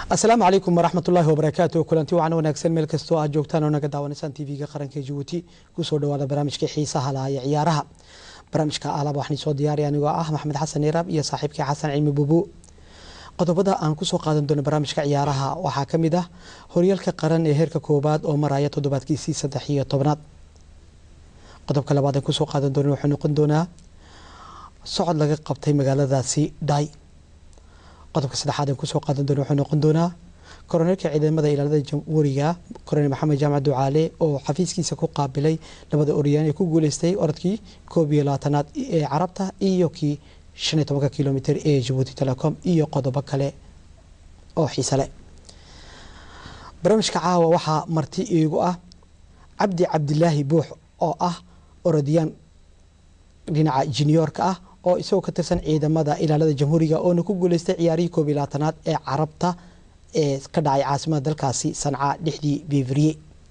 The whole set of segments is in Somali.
asalaamu calaykum waraxmat ullaahi wabarakaatu kulanti wacan wanaagsan meel kastoo aad joogtaan oo naga daawanaysaan tv-ga qaranka jabuuti kusoo dhawaada barnaamijkii xiisaha laha ee ciyaaraha barnaamijka alaba waxaan soo diyaariya anigoo ah maxamed xasan iraab iyo saaxiibkii xasan cilmi bubu qodobada aan kusoo qaadan doono barnaamijka ciyaaraha waxaa ka mid ah horyaalka qaran ee heerka koowaad oo maraya toddobaadkiisii saddex iyo tobnaad qodobka labaad aan kusoo qaadan doono wuxuu noqon doonaa socod laga qabtay magaaladaasi dhay qodobka saddexaad aan kusoo qaadan doono wuxuu noqon doonaa koroneelka ciidamada ilaalada jamhuuriga koronel maxamed jaamac ducaale oo xafiiskiisa ku qaabilay labada oryaan ee ku guuleystay orodkii koob iyo labaatanaad ee carabta iyo kii shan iyo tobanka kilomitr ee jabuuti telecom iyo qodobo kale oo xiise leh barnaamijka caawa waxaa marti iigu ah cabdi cabdilaahi buux oo ah orodiyaan dhinaca juniyoorka ah oo isagoo ka tirsan ciidamada ilaalada jamhuuriga oona ku guuleystay ciyaarihii koob iyo labaatanaad ee carabta ee ka dhacay caasimada dalkaasi sanca dhexdii bevriye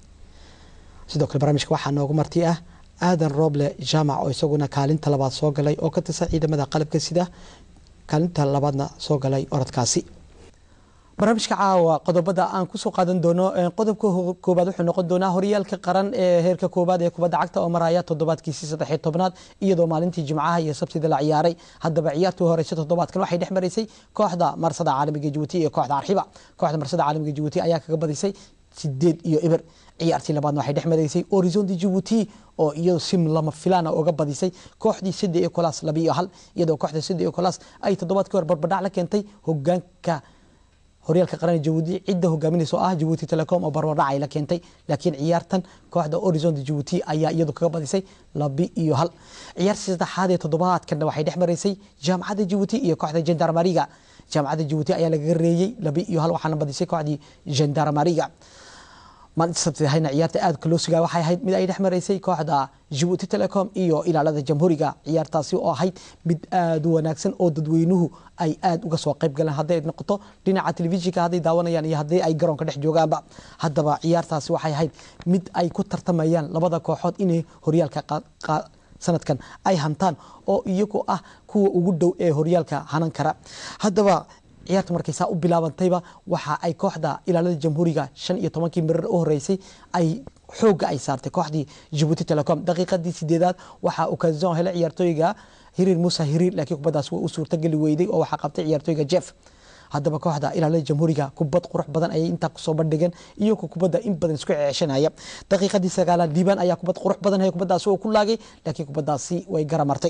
sidoo kale barnaamijka waxaa noogu marti ah aadan roble jaamac oo isaguna kaalinta labaad soo galay oo ka tirsan ciidamada qalabka sida kaalinta labaadna soo galay orodkaasi barnaamijka caawa qodobada aan kusoo qaadan doono qodobka koobaad wuxuu noqon doonaa horyaalka qaran ee heerka koobaad ee kubadda cagta oo maraya toddobaadkiisii saddexiyo tobnaad iyadoo maalintii jimcaha iyo sabtida la ciyaaray haddaba ciyaartii horeysa toddobaadkan waxay dhex maraysay kooxda marsada caalamiga jabuuti iyo kooxda arxiba kooxda marsada caalamiga jabuuti ayaa kaga badisay sideed iyo eber ciyaartii labaadna waxay dhex maraysay horizonti jabuuti oo iyado sim lama filaana uga badisay kooxdii sida iyo kolaas laba iyo hal iyadoo kooxda sida iyo kolaas ay toddobaadkii hore barbadhac la keentay hogaanka horyaalka qaran jabuuti cidda hogaaminaysa oo ah jabuuti telecom oo barbardhac ay la keentay laakiin ciyaartan kooxda horizont jabuuti ayaa iyadu kaga badisay labi iyo hal ciyaartii saddexaad ee toddobaadkanna waxay dhex maraysay jaamacadda jabuuti iyo kooxda gendarmariga jaamacadda jabuuti ayaa lagaga reeyey labi iyo hal waxaana badisay kooxdii gendarmariga maalinta sabtidahayna ciyaarta aadka loo sugaa waxay ahayd mid ay dhex maraysay kooxda jabuuti telecom iyo ilaalada jamhuuriga ciyaartaasi oo ahayd mid aada u wanaagsan oo dadweynuhu ay aada uga soo qayb galeen hadday noqoto dhinaca telefishinka hadday daawanayaan iyo haddii ay garoonka dhex joogaanba haddaba ciyaartaasi waxay ahayd mid ay ku tartamayaan labada kooxood inay horyaalka sanadkan ay hantaan oo iyagu ah kuwa ugu dhow ee horyaalka hanan kara haddaba ciyaarta markay saa u bilaabantayba waxa ay kooxda ilaalada jamhuuriga shan iyo tobankii mirar u horeysay ay xooga ay saartay kooxdii jabuuti telecom daqiiqadii sideedaad waxaa ukazon helay ciyaartooyga hiriir muuse hiriir laakiin kubaddaas way u suurtageli weyday oo waxaa qabtay ciyaartooyga jeff haddaba kooxda ilaalada jamhuuriga kubad qurux badan ayay intaa kusoo bandhigeen iyagoo kubadda in badan isku ceeshanaya daqiiqadii sagaalaad diibaan ayaa kubad qurux badan hay kubaddaasi oo ku laagay laakiin kubaddaasi way garamartay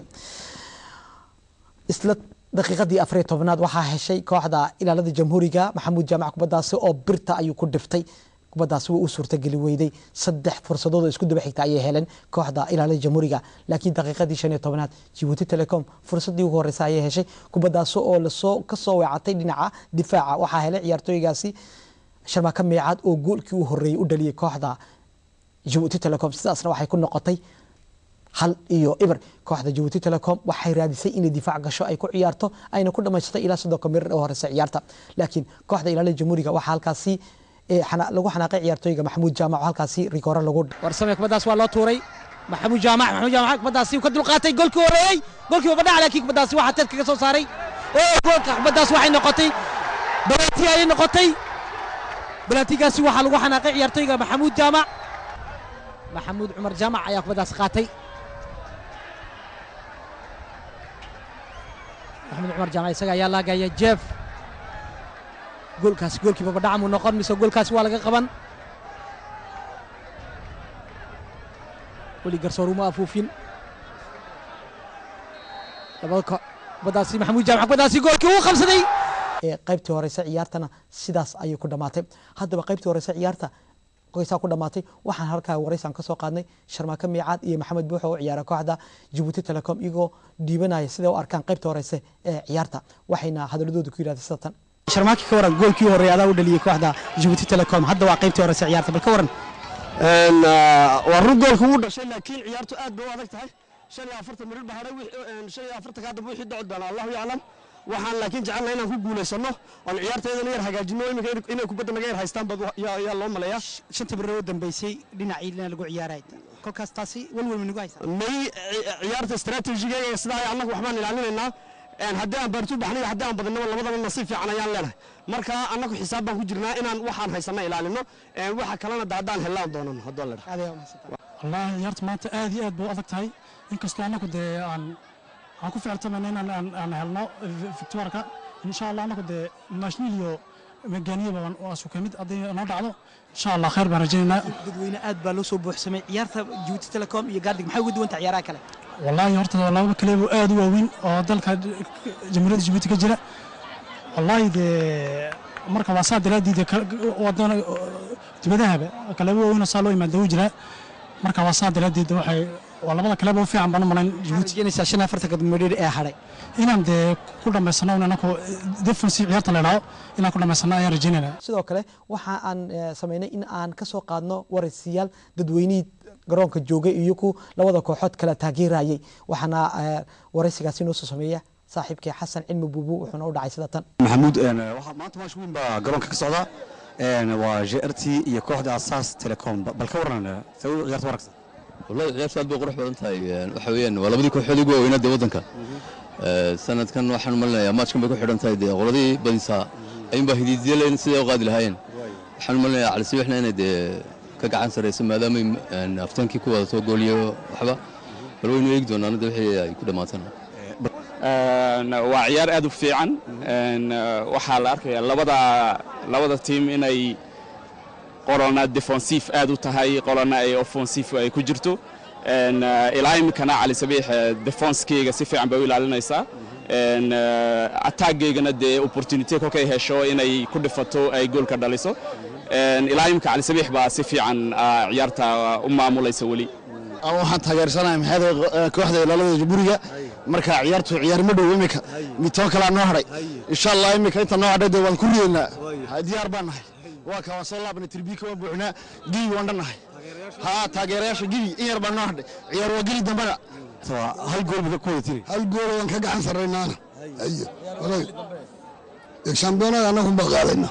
isla daqiiqadii afariyo tobnaad waxaa heshay kooxda ilaalada jamhuuriga maxamuud jaamac kubaddaasi oo birta ayuu ku dhiftay kubaddaasi way u suurtageli weyday saddex fursadood oo isku daba xigta ayay heleen kooxda ilaalada jamhuuriga laakiin daqiiqadii shan iyo tobnaad jabuuti telecom fursaddii ugu horeysa ayay heshay kubaddaasi oo lasoo kasoo weecatay dhinaca difaaca waxaa helay ciyaartooygaasi sharmaaka meecaad oo goolkii u horeeyey u dhaliyay kooxda jabuuti telecom sidaasna waxay ku noqotay hal iyo ibr kooxda jabuuti telecom waxay raadisay inay difaac gasho ay ku ciyaarto ayna ku dhamaysatay ilaa soddonka mirar oo horeysa ciyaarta laakiin kooxda ilaalada jamhuuriga waxaa halkaasi lagu xanaaqay ciyaartooyga maxamuud jaamac oo halkaasi rigoore lagu warsame kubaddaas waa loo tuuray maxamuud jaamac maxamuud jaamac kubaddaasi ka dulqaatay golkii horeeyey golkii babadhac laakiin kubaddaasi waxaa teed kaga soo saaray oo goolka kubaddaas waxay noqotay balaati ayay noqotay balaatigaasi waxaa lagu xanaaqay ciyaartooyga maxamuud jaamac maxamuud cumar jaamac ayaa kubaddaas qaatay maxamuud cumar jaamac isaga ayaa laagaya jeef goolkaasi goolkii babadhaca muu noqon mise goolkaasi waa laga qaban weli garsoor uma afuufin labada kubaddaasi maxamuud jaamac kubaddaasi goolkii uu qabsaday qaybtii horeyse ciyaartana sidaas ayay ku dhammaatay haddaba qaybtii horeyse ciyaarta qoysaa ku dhammaatay waxaan halkaa wareysaan ka soo qaadnay sharmaaka miicaad iyo maxamed buuxo oo ciyaara kooxda jabuuti telecom iyagoo dhiibanaya siday u arkaan qaybta horeyse ee ciyaarta waxayna hadaladooda ku yidhahday sida tan sharmaaki ka waran goolkii horreey adaa u dhaliyey kooxda jabuuti telecom hadda waa qaybtii horeyse ciyaarta bal ka waran waa run goolka wuu dhashay laakiin ciyaartu aad bay u adag tahay shan iyo afartan mirir baa hadhay shan iyo afartanka hadda wixii dhici doona allahu yaclam waxaan laakiin jecelnahay inaan ku guulaysano oon ciyaarteedana yar hagaajino iminka inay kubadda naga yar haystaan bad yaa loo maleeyaa shanta mirir oo dambeysay dhinacii lagu ciyaaray kolkaas taasi walwal ma nagu haysaa may ciyaarta istaraatiijiga sidaa annagu waxbaan ilaalinaynaa haddii aan baartu baxnay haddii aan badinaba labadaba nasiib fiican ayaan leenahay marka annagu xisaab baan ku jirnaa inaan waxaan haysanna ilaalino waxa kalena da haddaan hellaan doonano haddoo la wallaahi ciyaarta maanta aad iyo aad bay u adag tahay inkastoo annagu dee aan aan ku ficiltamayna inaan aan aan helno victoirka insha allah annagu dee national iyo meganiyaba waa suka mid haddii noo dhacdo insha allah khayr baan rajaynaynaa dadweyne aad baa loo soo buuxsamay ciyaarta Djibouti Telecom iyo Gardig maxay uga duwan tahay ciyaaraha kale wallaahi horta laba kaleebo aad u waaweyn oo dalka jamhuuriyadda Djibouti ka jira wallaahi dee marka waa saa daraaddiid wadana dibadahaba kaleebo waaweyn saa loo imaada wuu jiraa marka waa saa daraaddeed waxay waa labada kaleebo u fiican baan u malayn Djibouti rajaynaysaa shan afartanka midhir ee hadhay inaan dee ku dhammaysano inanku defensive ciyaarta la idhaho inaan ku dhammaysano ayaan rajaynaynaa sidoo kale waxa aan samaynay in aan ka soo qaadno waraysiyaal dadweynihii garoonka joogay iyo ku labada kooxood kala taageerayay waxaana waraysigaasi noo soo sameeya saaxiibkii xasan cilmi buubu wuxuuna u dhacay sida tan maxamuud maanta maash weyn baa garoonka ka socda waa jrt iyo kooxda asaas telecom bal ka waran ciyaarta waragsan wallahi ciyaartu aad bay qurux badan tahay waxa weeyaan waa labadii kooxood ugu waaweynaa dee waddanka sanadkan waxaan malinayaa maajkan bay ku xidhan tahay dee qoladii badisaa ayuunbaa hidiidyaleen siday u qaadi lahaayeen waxaan malinayaa calisibixna inay dee ka gacan sarayso maadaamay aftaankii ku wadato gooliyo waxba bal waynu eegi doonaan de wixii ay ku dhammaatana waa ciyaar aad u fiican waxaa la arkayaa labada labada tiim inay qolona defensive aad u tahay qolona ay offensive ay ku jirto ilaa iminkana cali sabiix defenskeyga si fiican bay u ilaalinaysaa attackeygana dee opportunity kolkay hesho inay ku dhifato ay goolka dhaliso ilaa iminka cali sabiix baa si fiican ciyaarta u maamulaysa weli waxaan taageersanahay maxay kooxda ilaalada jamhuuriga marka ciyaartu ciyaar ma dhow imika mitoo kalaa noo hadhay insha allah imika inta noo hadhay dee waan ku riyeynaa diyaar baan nahay waa ka waan soo laabnay tirbiika waan buuxnaa gibi waan dhannahay haa taageerayaasha gibi in yar baa noo hadhay ciyaar waa geli dambana hal gool baa ku wada tiri hal gool waan ka gacan sarraynaana shambiyoonada annagun baa qaadayna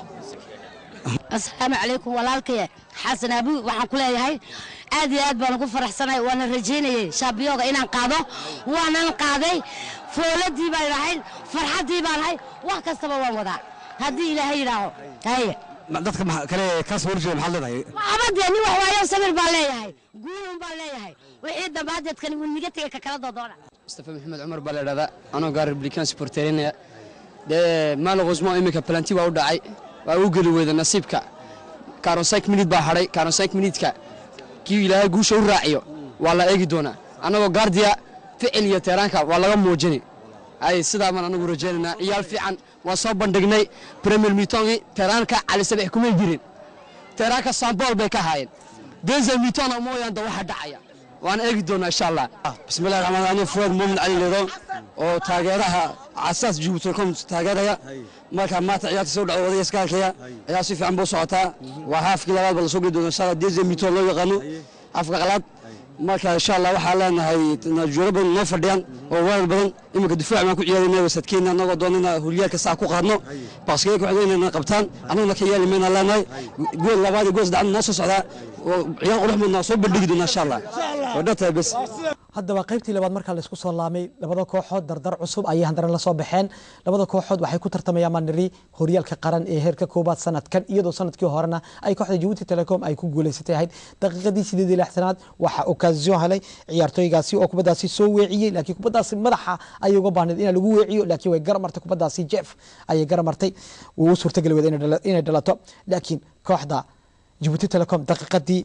asalaamu calaykum walaalkaya xasan abi waxaan ku leeyahay aad iyo aad baan ugu faraxsanahay waana rajaynayay shaambiyooga inaan qaado waanan qaaday fooladii baan ahayn farxaddii baan ahay wax kastaba waan wadaa haddii ilaahay yidhaaho haye dadka kale kaas horjeeda maxaad leedahay abadee nin wax waayo sabir baan leeyahay guulun baan leeyahay wixii dambaadeedkani wuu niga tegay ka kala doodoona mustafa maxamed cumar baa la idhahdaa anoo gaar republican supporterinaya dee maalaqosmo iminka palanti waa u dhacay waa u geli weyda nasiibka karonsyk minid baa hadhay karonsyk minidka kii ilaahay guusha u raaciyo waa la eegi doonaa annagoo gaardiya ficil iyo teeraanka waa laga muujini ay sidaa baan anagu rajaynaynaa ciyaal fiican waan soo bandhignay premier mitongi teeraanka cali sabex kumay jirin teeraanka sambool bay ka haayeen deza mitona mooyaan da waxa dhacaya waan eegi doonaa insha allah bismillahi raxmaan raxiim fuad muumin cali leedo oo taageeraha casaas jibuutilcom taageeraya marka maanta ciyaarta soo dhacdo odaya iska halkaya ciyaar si fiican buu socotaa waa haafkii labaad baa lasoo geli doona insha allah deze mito loo yaqaano afka qalaad marka insha allah waxaa leenahay juuro badan noo fadhiyaan oo weerar badan iminka difaac baan ku ciyaarayna wasadkeena annagoo doonana horyaalka saa ku qaadno baskee ku xigay inayna qabtaan annaguna ka yeeli mayna leenahay gool labaad iyo gool saddexaad noo soo socdaa oo ciyaar qurux badan soo bandhigi doona insha allah waa dhantahay bes haddaba qaybtii labaad markaa laysku soo laamay labada kooxood dardar cusub ayay haddana lasoo baxeen labada kooxood waxay ku tartamayaan maniri horyaalka qaran ee heerka koobaad sanadkan iyadoo sanadkii horena ay kooxda jabuuti telecom ay ku guuleysatay ahayd daqiiqadii sideed iyo lixtanaad waxaa okasion helay ciyaartooygaasi oo kubaddaasi soo weeciyey laakiin kubaddaasi madaxa ayay uga baahneed in lagu weeciyo laakiin way garamartay kubaddaasi jeff ayay garamartay wuu u suurtageli weda inay dhalato laakiin kooxda jabuuti telecom daqiiqadii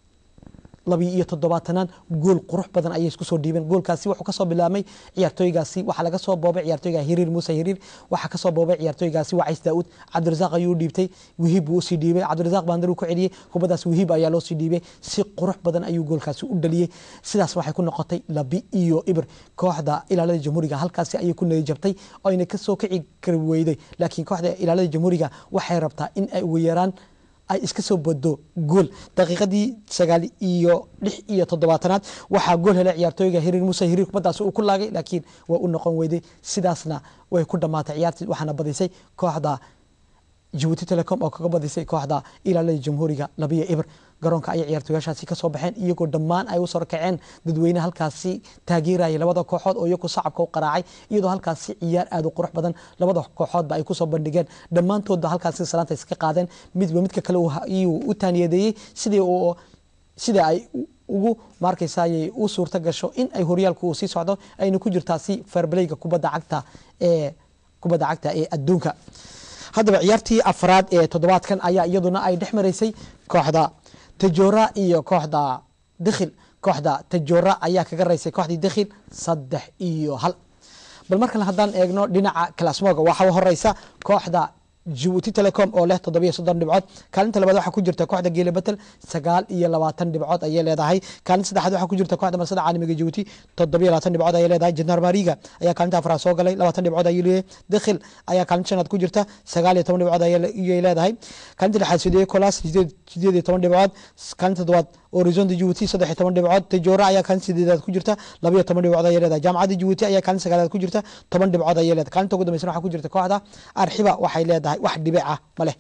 labiyo iyo toddobaatanan gool qurux badan ayay isku soo dhiibeen goolkaasi wuxuu kasoo bilaabmay ciyaartooygaasi waxaa laga soo boobay ciyaartooyga hiriir muuse hiriir waxaa kasoo boobay ciyaartooygaasi wacays daa'uud cabdirasaaq ayuu dhiibtay wihiib buu usii dhiibay cabdirasaaq baandar uu ku celiyey kubaddaas wihiib ayaa loo sii dhiibay si qurux badan ayuu goolkaasi u dhaliyey sidaas waxay ku noqotay labi iyo ibir kooxda ilaalada jamhuuriga halkaasi ayay ku nayjabtay oo ayna kasoo kici kari weyday laakiin kooxda ilaalada jamhuuriga waxay rabtaa in ay ugu yaraan ay iska soo bodo gool daqiiqadii sagaal iyo lix iyo toddobaatanaad waxaa gool helay ciyaartooyga hiriir muuse hiriir kubaddaasi uu ku laagay laakiin waa u noqon weyday sidaasna way ku dhammaatay ciyaartii waxaana badisay kooxda jabuuti telecom oo kaga badisay kooxda ilaalada jamhuuriga labiyo ibir garoonka ayay ciyaartooyaashaasi kasoo baxeen iyagoo dhammaan ay usoo kaceen dadweyne halkaasi taageerayay labada kooxood oo iyagu sacabka u qaraacay iyadoo halkaasi ciyaar aad u qurux badan labada kooxoodba ay kusoo bandhigeen dhammaantoodba halkaasi salaanta iska qaadeen midba midka kale iyuu u taaniyadeeyey sidii uu sida ay ugu maarkaysayay u suurta gasho in ay horyaalku uu sii socdo ayna ku jirtaasi fairbalayga kubadda cagta ee kubadda cagta ee adduunka haddaba ciyaartii afraad ee toddobaadkan ayaa iyaduna ay dhex maraysay kooxda tajora iyo kooxda dikhil kooxda tajora ayaa kaga raysay kooxdii dikhil saddex iyo hal bal markale haddaan eegno dhinaca kalasmoga waxaa horeysa kooxda jibuuti telecom oo leh toddobiyo soddon dhibcood kaalinta labaad waxaa ku jirta kooxda geele betel sagaal iyo labaatan dhibcood ayay leedahay kaalinta saddexaad waxaa ku jirta kooxda marsada caalamiga jibuuti toddobiyo labaatan dhibcood ayay leedahay janaar mariga ayaa kaalinta afraad soo galay labaatan dhibcood ayay leeyahay dikhil ayaa kaalinta shanaad ku jirta sagaal iyo toban dhibcood ayay leedahay kaalinta lixaad sideed colas sideed iyo toban dhibcood kaalinta toddobaad horizonta jibuuti saddex iyo toban dhibcood tajoora ayaa kaalinta sideedaad ku jirta labayo toban dhibcood ayay leedahay jaamacadda jibuuti ayaa kaalinta sagaalaad ku jirta toban dhibcood ayay leedahay kaalinta ugu dambeysana waxaa ku jirta kooxda arxiba waxay leedahay wax dhibic ah ma leh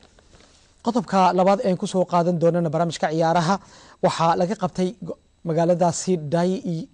qodobka labaad een kusoo qaadan doonana barnaamijka ciyaaraha waxaa laga qabtay magaaladaasi dai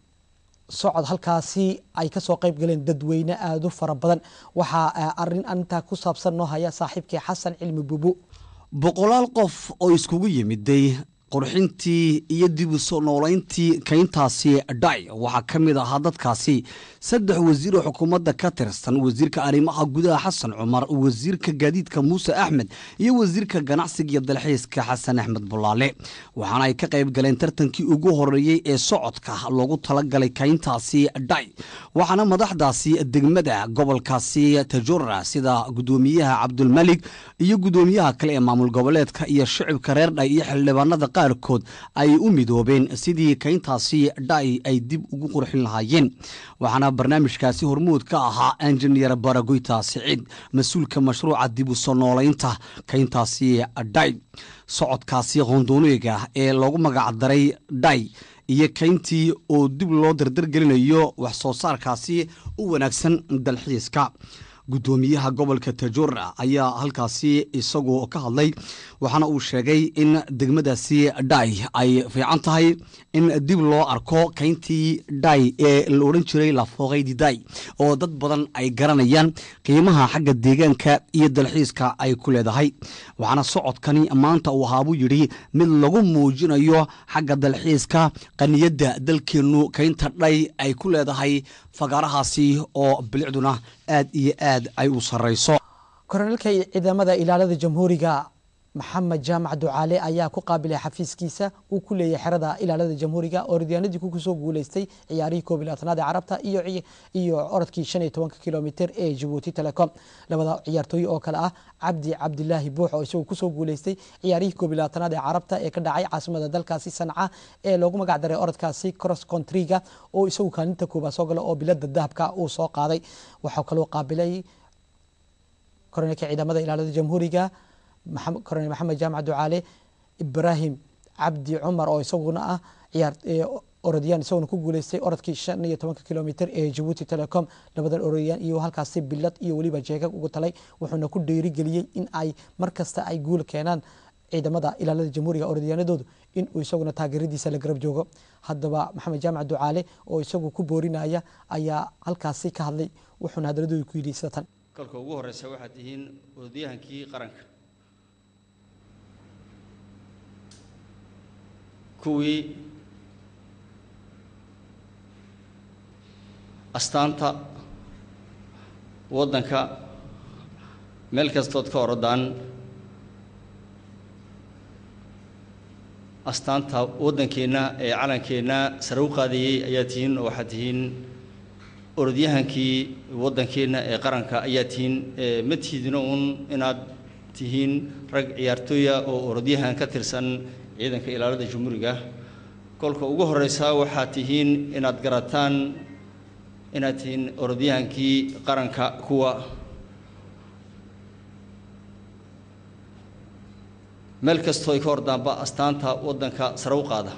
socod halkaasi ay kasoo qayb galeen dadweyne aada u fara badan waxaa arin arintaa ku saabsan noo haya saaxiibkii xasan cilmi bubu boqolaal qof oo iskugu yimiday qurxintii iyo dib u soo noolayntii kayntaasi dhay waxaa ka mid ahaa dadkaasi saddex wasiir oo xukuumadda ka tirsan wasiirka arrimaha gudaha xasan cumar wasiirka gaadiidka muuse axmed iyo wasiirka ganacsiga iyo dalxiiska xasan axmed bulaale waxaana ay ka qayb galeen tartankii ugu horeeyey ee socodka loogu talagalay kayntaasi dhay waxaana madaxdaasi degmada gobolkaasi tajora sida gudoomiyaha cabdulmalik iyo gudoomiyaha kale ee maamul goboleedka iyo shicibka reer dhay iyo xildhibaanada qaarkood ay u midoobeen sidii kayntaasi dhay ay dib ugu qurxin lahaayeen waxaana barnaamijkaasi hormuud ka ahaa engineer baragoyta siciid mas-uulka mashruuca dib u soo noolaynta kayntaasi dhay socodkaasi qondooniga ee loogu magacdaray dhay iyo kayntii oo dib loo dardargelinayo wax soo saarkaasi u wanaagsan dalxiiska gudoomiyaha gobolka tajora ayaa halkaasi isagu ka hadlay waxaana uu sheegay in degmadaasi dhay ay fiican tahay in dib loo arko kayntii dhay ee la odhan jiray lafooqaydi day oo dad badan ay garanayaan qiimaha xagga deegaanka iyo dalxiiska ay ku leedahay waxaana socodkani maanta uu ahaabuu yidhi mid lagu muujinayo xagga dalxiiska qaniyadda dalkeennu kaynta dhay ay ku leedahay fagaarahaasi oo bilicduna aad iyo aad ay u sarrayso koroneelka ciidamada ilaalada jamhuuriga maxamed jaamac ducaale ayaa ku qaabilay xafiiskiisa uu ku leeyahay xerada ilaalada jamhuuriga oo ridyaanadii ku kusoo guuleystay ciyaarihii koob iyo labaatanaad ee carabta iyo orodkii shan iyo tobanka kilomitir ee jabuuti telecom labada ciyaartooy oo kale ah cabdi cabdilaahi buux oo isagu kusoo guuleystay ciyaarihii koob iyo labaatanaad ee carabta ee ka dhacay caasimada dalkaasi sanca ee loogu magac daray orodkaasi cross countryga oo isagu kaalinta koobaad soo gala oo bilada dahabka uu soo qaaday waxaa kaloo qaabilay koroneelka ciidamada ilaalada jamhuuriga korneel maxamed jaamac ducaale ibraahim cabdi cumar oo isaguna ah ciyaar orodiyaan isaguna ku guuleystay orodkii shan iyo tobanka kilomitir ee jabuuti telecom labadan orodiyaan iyo halkaasi bilad iyo weliba jeegag ugu talay wuxuuna ku dhiirigeliyey in ay mar kasta ay guul keenaan ciidamada ilaalada jamhuuriga orodyaanadoodu in uu isaguna taageeradiisa la garab joogo haddaba maxamed jaamac ducaale oo isagu ku boorinaya ayaa halkaasi ka hadlay wuxuuna hadaladoodi ku yidhi sida tan kolka ugu horeysa waxaad tihiin orodyahankii qaranka kuwii astaanta waddanka meel kastood ka orodaan astaanta waddankeenna ee calankeenna sare u qaadayey ayaa tihiin oo waxaad tihiin orodyahankii waddankeenna ee qaranka ayaa tihiin ma tiidino uun inaad tihiin rag ciyaartooya oo orodyahan ka tirsan ciidanka ilaalada jumhuuriga kolka ugu horeysa waxaad tihiin inaad garataan inaad tihiin orodyahankii qaranka kuwa meel kastoo ay ka ordaanba astaanta waddanka sare u qaada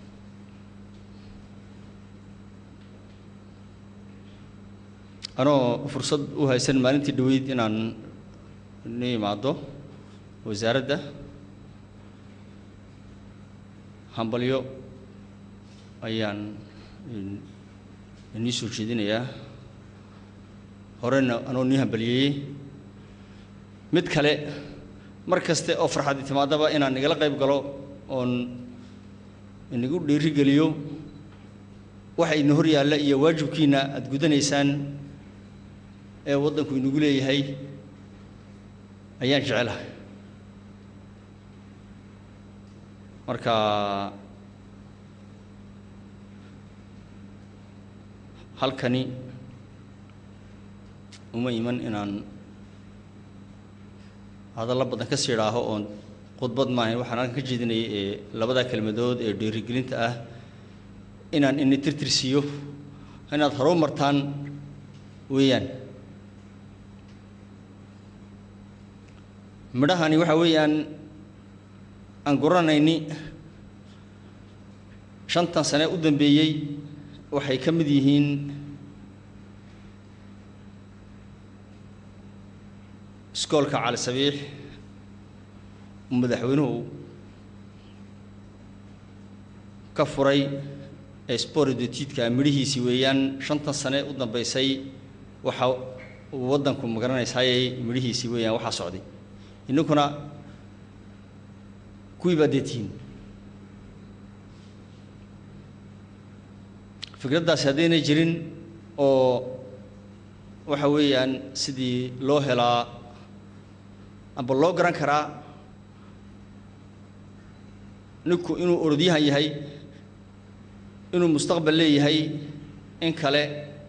anoo fursad u haysan maalintii dhaweyd inaan ni imaado wasaaradda hambalyo ayaan inii soo jeedinayaa horena anoo nii hambalyeeyey mid kale mar kaste oo farxadi timaadaba inaan igala qayb galo oon inagu dhiirigeliyo waxa idin hor yaalla iyo waajibkiina aada gudanaysaan ee waddanku inagu leeyahay ayaan jecelahay marka halkani uma iman inaan hadallo badan ka sii idhaaho oon khudbad maahayn waxaan halkan ka jeedinayay ee labadaa kelmadood ee dhiirigelinta ah inaan ini tirtirsiiyo inaad haro martaan weeyaan midhahani waxa weeyaan aan guranayni shantan sane u dambeeyey waxay ka mid yihiin iskoolka cali sabiix uu madaxweynuhu ka furay ee sporidotidka midhihiisii weeyaan shantan sane u dambaysay waxa uu waddanku magaranaysaayay midhihiisii weeyaan waxaa socday inninkuna kuwii baa deetihiin fikraddaasi haddaynay jirin oo waxa weeyaan sidii loo helaa amba loo garan karaa ninku inuu orodyahan yahay inuu mustaqbal leeyahay in kale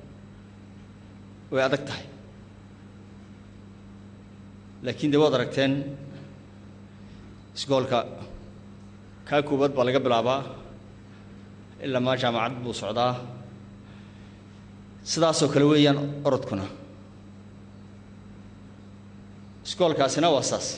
way adag tahay laakiin dee waad aragteen isgoolka kaa koowaad baa laga bilaabaa ilaa maa jaamacad buu socdaa sidaasoo kale weeyaan orodkuna iskoolkaasina waa saas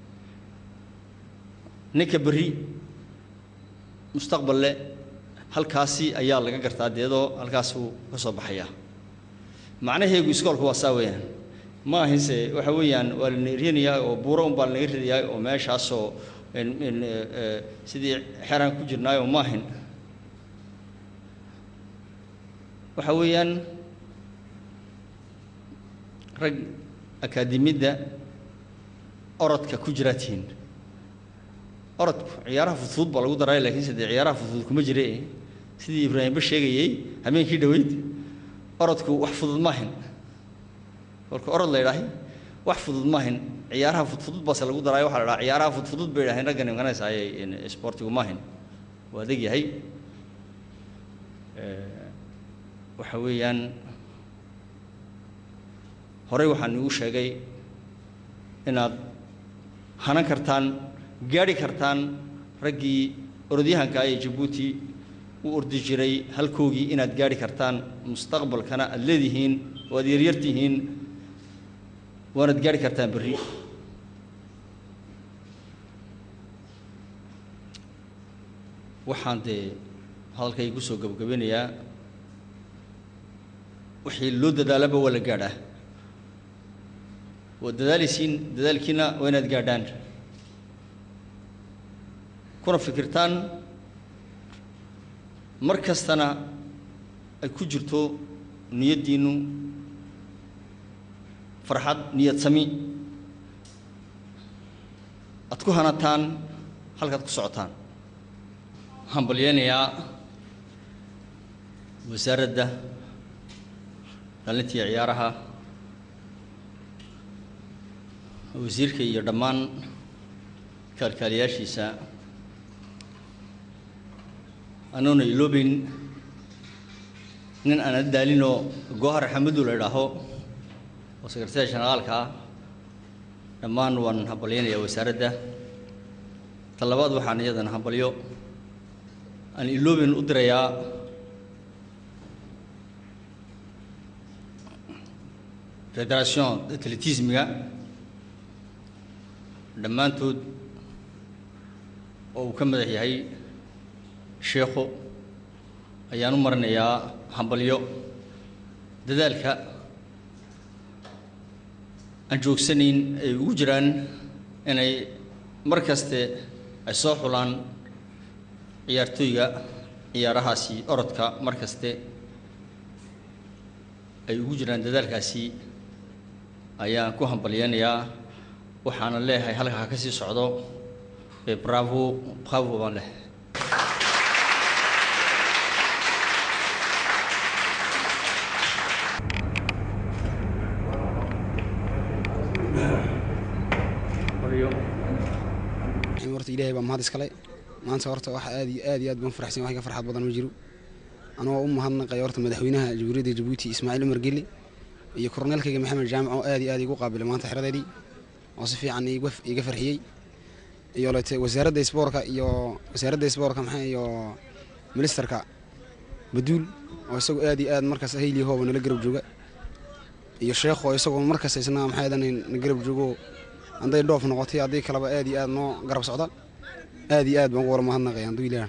ninka berri mustaqbal leh halkaasi ayaa laga gartaa deedoo halkaasuu ka soo baxayaa macnaheegu iskoolku waa saa weeyaan ma ahinse waxa weeyaan waa la neerinayaa oo buuro un baa lanaga ridayaa oo meeshaasoo sidii xeraan ku jirnaayoo ma ahin waxa weeyaan rag akaademiyadda orodka ku jiraa tihiin orodku ciyaaraha fudfudud baa lagu daray laakiinse dee ciyaaraha fudfudud kuma jire sidii ibraahimba sheegayey habeenkii dhoweyd orodku wax fudud maahin kolka orod la yidhaahay wax fudud maahin ciyaaraha fudfudud baase lagu daraayo waxaa la dhaha ciyaaraha fudfudud bay yidhaaheen raggani maganaysaayay sportigu maahin waa adeg yahay waxa weeyaan horey waxaan igu sheegay inaad hanan kartaan gaadhi kartaan raggii orodyahanka ee jabuuti u ordi jiray halkoogii inaad gaadhi kartaan mustaqbalkana aad leedihiin oo aad yaryar tihiin waanaad gaadhi kartaan berri waxaan dee hadalkayga kusoo gabagabinayaa wixii loo dadaalaba waa la gaadhaa waa dadaalaysiin dadaalkiina waa inaad gaadhaan kuna fikirtaan mar kastana ay ku jirto niyaddiinnu farxad niyad sami aad ku hanataan halkaad ku socotaan waxaan balyeynayaa wasaaradda dhalintii ciyaaraha wasiirka iyo dhammaan kaalkaaliyaashiisa anoona iloobeyn nin aan daalinoo goohar xamadu la idhaaho oo sekretary generaalka ah dhammaan waan hambalyaynayaa wasaaradda ta labaad waxaan iyadana hambalyo aan iloobeyn u dirayaa federation atletismiga dhammaantood oo uu ka madax yahay sheekhu ayaan u marinayaa hambalyo dadaalka aan joogsanayn ay ugu jiraan inay mar kaste ay soo xulaan ciyaartooyga ciyaarahaasi orodka mar kaste ay ugu jiraan dadaalkaasi ayaan ku hambalyeynayaa waxaana leeyahay halka ha ka sii socdo ee bravo bravo baan leh horta ilaahay baa mahad iskale maanta horta wax aad iyo aad iyo aad baan faraxsan wax ka farxad badan ma jiro anoo u mahadnaqay horta madaxweynaha jamhuuriyadda jabuuti ismaaciil umar geli iyo korneelkayga maxamed jaamac oo aad iyo aad igu qaabilay maanta xeradeedii oo si fiican iga iga farxiyey iyo lete wasaaradda isboorka iyo wasaaradda isboorka maxaa iyo ministerka baduul oo isagu aad iyo aad markaas hayli hooba nala garab jooga iyo sheekh oo isagoo markaas isna maxaa adan na garab joogo hadday dhoof noqotay haddii kaleba aad iyo aad noo garab socda aad iyo aad baan ugu wara mahadnaqay hadduu ilaahan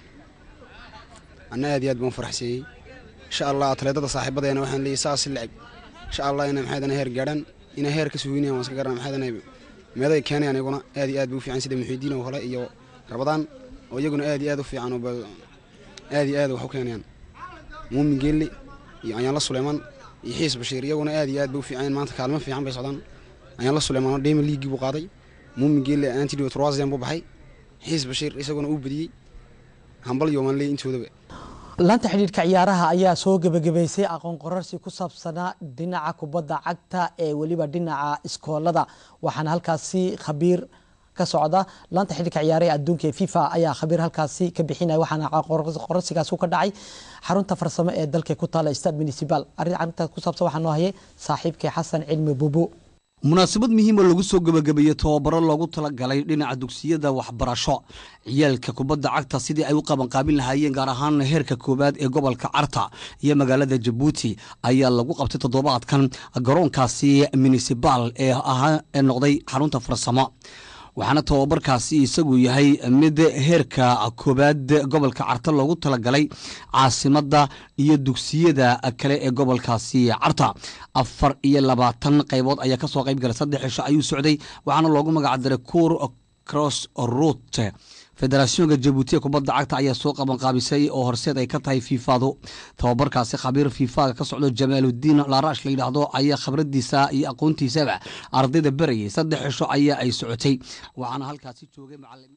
anna aad iyo aad baan u faraxseeyey insha allah atleedada saaxiibadeena waxaan leeyahay saas lacib insha allah inay maxaa adan heer gaadhaan inay heer ka suginayaan waan iska garana maxaa adan meeday keenayaan iyaguna aad iyo aad bay u fiican sida muxiidiin oo kale iyo rabadaan oo iyaguna aad iyo aad u fiican oo aad iyo aad wax u keenayaan muumin geelle iyo anyaanla suleymaan iyo xiis bashiir iyaguna aad iyo aad bay u fiican maanta kaalmo fiican bay socdaan ayaan la suleymaan dheyma liigii buu qaaday muumin geelle antidio troisian buu baxay xiis bashiir isaguna uu badiyey hambal yoomaan leey intoodaba laanta xidhiidhka ciyaaraha ayaa soo gebagabaysay aqoon qorarsi ku saabsanaa dhinaca kubadda cagta ee weliba dhinaca iskoolada waxaana halkaasi khabiir ka socda laanta xidhiidhka ciyaaraha adduunka ee fifa ayaa khabiir halkaasi ka bixinaya waxaana qorarsigaas ka dhacay xarunta farsamo ee dalka ku taala stad municipal arrin arrintaas ku saabsan waxaa noo hayay saaxiibkay xasan cilmi buubu munaasabad muhiima lagu soo gebagabeeyey tababaro loogu talagalay dhinaca dugsiyada waxbarasho ciyaalka kubadda cagta sidii ay u qabanqaabin lahaayeen gaar ahaan heerka koowaad ee gobolka carta iyo magaalada jabuuti ayaa lagu qabtay toddobaadkan garoonkaasi municibal ee ahaa ee noqday xarunta farsamo waxaana tababarkaasi isagu yahay mid heerka koowaad gobolka carta loogu talagalay caasimadda iyo dugsiyada kale ee gobolkaasi carta afar iyo labaatan qaybood ayaa kasoo qayb galay saddex cisho ayuu socday waxaana loogu magacdaray cour cross rout federationka jabuuti ee kubadda cagta ayaa soo qabanqaabisay oo horseed ay ka tahay fiifadu tababarkaasi khabiir fiifaga ka socdo jamaaludiin laarash la yidhaahdo ayaa khibradiisa iyo aqoontiisaba ardayda berayay saddex cisho ayaa ay socotay waxaana halkaasi joogay macalimiin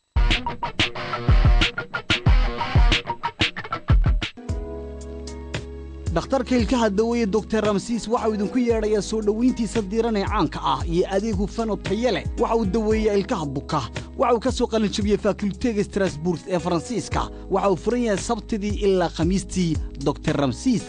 dhakhtarka ilkaha daweeye doctor ramsiis waxauu idinku yeedhayaa soo dhoweyntiisa diiran ee caanka ah iyo adeeg hufan oo taye leh waxa uu daweeyaa ilkaha buka waxa uu ka soo qalinjabiyey fakultega strasburg ee faransiiska waxa uu furan yahay sabtidii ilaa khamiistii doctor ramsiis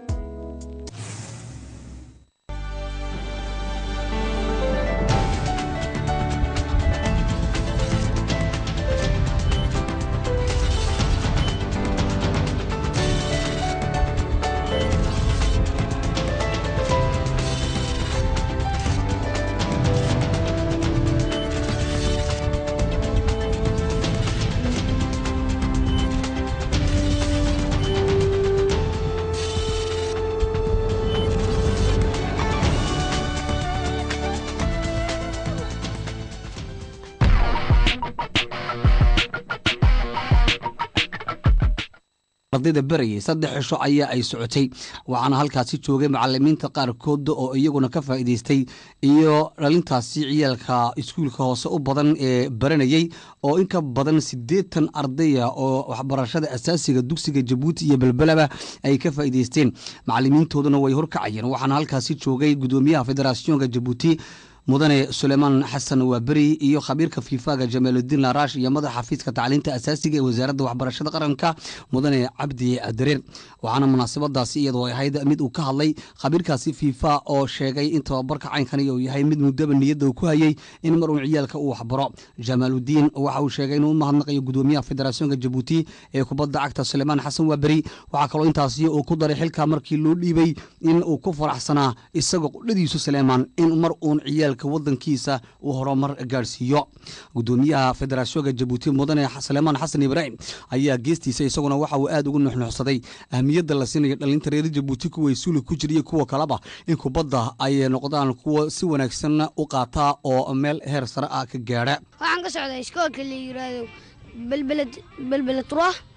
ardayda berayay saddex cisho ayaa ay socotay waxaana halkaasi joogay macalimiinta qaarkood oo iyaguna ka faa'iidaystay iyo dhalintaasi ciyaalka iskuulka hoose u badan ee baranayey oo in ka badan siddeetan ardaya oo waxbarashada asaasiga dugsiga jabuuti iyo belbelaba ay ka faa'iidaysteen macalimiintooduna way horkacayeen waxaana halkaasi joogay gudoomiyaha federationka jabuuti mudane suleymaan xasan waaberi iyo khabiirka fiifaga jamaaludiin laarash iyo madaxa xafiiska tacliinta asaasiga ee wasaaradda waxbarashada qaranka mudane cabdi dareer waxaana munaasabadaasi iyadoo ahayd mid uu ka hadlay khabiirkaasi fiifa oo sheegay in tababarka caynkani uu yahay mid muddaba niyadda uu ku hayey in mar uun ciyaalka uu waxbaro jamaaludiin waxa uu sheegay inuu u mahadnaqayo gudoomiyaha federationka jabuuti ee kubadda cagta suleymaan xasan waaberi waxaa kaloo intaasi uu ku daray xilka markii loo dhiibay in uu ku faraxsanaa isagoo qudhadiisu suleymaan in mar uun ciyaal wadankiisa uu horumar gaadhsiiyo gudoomiyaha federationka jabuuti mudane suleymaan xasan ibraahim ayaa geestiisa isaguna waxa uu aad ugu nuxnuxsaday ahmiyadda la siinayo dhalinta reer jabuuti kuway suuli ku jiriyo kuwa kaleba in kubadda ay noqdaan kuwa si wanaagsan u qaataa oo meel heer sare ah ka gaadha waxaan ka socdaa iskoolka la yiraahdo belbeled belbele trois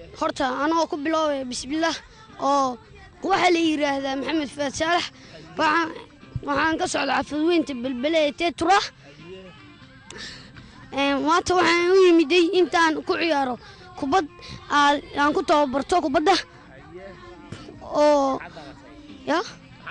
horta anoo ku biloobay bismillaah oo waxaa la yidhaahdaa maxamed faad saalax waxaan waxaan ka socda cafadweynta belbele ee tetura maanta waxaan u yimiday intaan ku ciyaaro kubad aa- aan ku tababarto kubadda oo ya